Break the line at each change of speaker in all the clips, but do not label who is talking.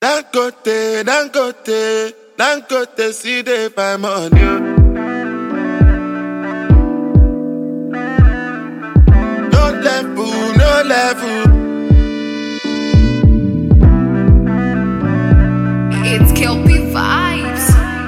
Dangote, Dangote, Dangote, see they find money. No level, no level.
It's Kelpie Vibes.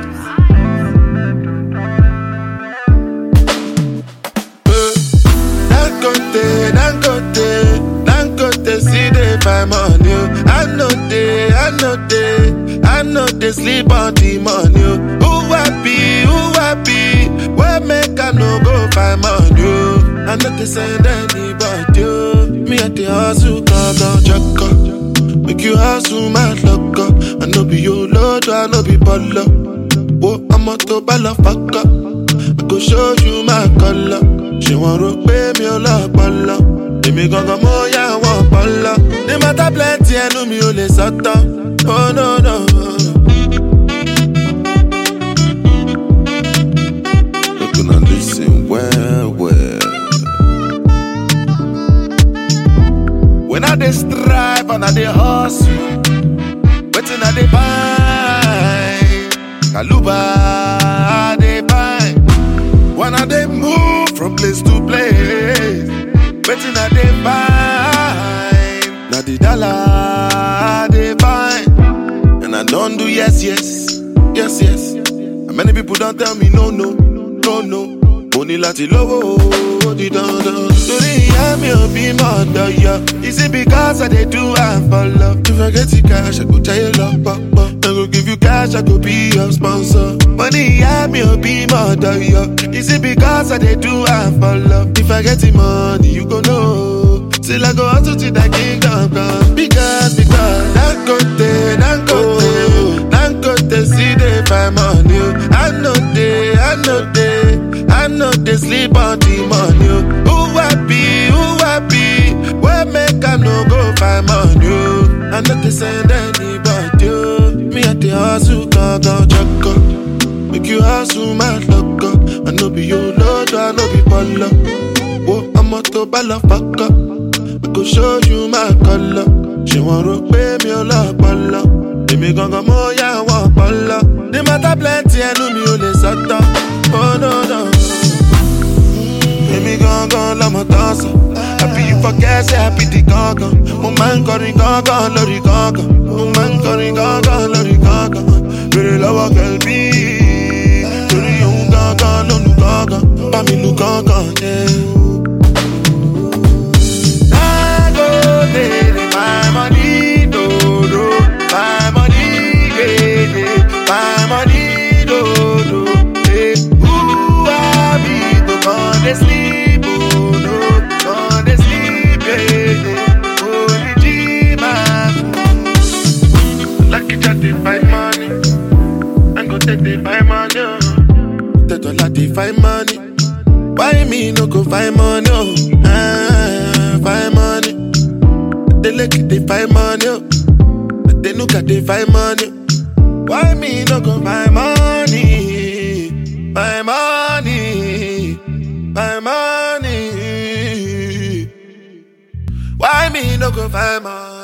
Dangote, Dangote, Dangote, see they find money. I know they, I know they, I know they sleep on the money. Who happy, who happy, where make I no go find money? I know they send anybody. Me at the hustle, come down, check up. Make you hustle, my luck up. I know be your lord, I know be baller. Whoa, I'm a to balla fuck up. I go show you my color. Ṣé wọ́n rò pé mi ò lọ́pọlọ? Èmi gangan mo yá àwọn ọpọlọ. Ní mọ́tà plenty ẹnu mi ò lè sọ́tọ̀. Oh no no. Look and listen well well. When I dey strive and I dey hustle, wetin I dey find? Kaluba I dey find. When I dey move from place to place, wetin I dey find? Na the dollar I dey find. And I don't do yes, yes, yes, yes. And many people don't tell me no, no, no, no. Mo ní láti lówó ó di dandan. Torí ìyá mi ò bí mọ̀ ọ̀dọ̀ yọ. Is it because I dey do am for love? If I get the cash, I go jayé lọ pọ̀pọ̀. I go give you cash, I go be your sponsor. Mo ní ìyá mi ò bí mọ̀ ọ̀dọ̀ yọ. Is it because I dey do am for love? If I get the money, you go know. Till I go hustle till that kingdom come. Because, because, Dangote, Dangote, Dangote, see they find money. I know they, I know they, I know they sleep on the money. Who happy, who happy, where make I no go find money? I know they send anybody. Me at the hustle, go, go, check up. Make you hustle, my luck up. I know be your lord, I know be baller. Whoa, I'm a to balla fuck up. I go show you my color. Ṣé wọ́n rò pé mi ò lọ́pọlọ? Èmi gangan mo yá àwọn ọpọlọ. Ní mọ́tà plenty ẹnu mi ò lè sọ́tọ̀. Oh no no. Èmi gangan lọmọ tán sọ. Happy you forget say happy di gangan. Mo máa ń kọrin gangan lórí gangan. Mo máa ń kọrin gangan lórí gangan. Bèrè lọ́wọ́ kẹ̀lbí. Torí òun gangan ló nu gangan. Bá mi lu gangan jẹ́. Dangote, my money, do, do. My money, yeah, yeah. My money, do, do. Eh, Who I be to come dey sleep, oh, no. Come dey sleep, yeah, yeah. Holy Jesus. Lucky chat dey find money. I go take dey find money, oh. Tẹ dọ́là dey find money. Why me no go find money, oh? Ah, find money. They look they find money, oh. They look at they find money. Why me no go find money? Find money, find money. Why me no go find money?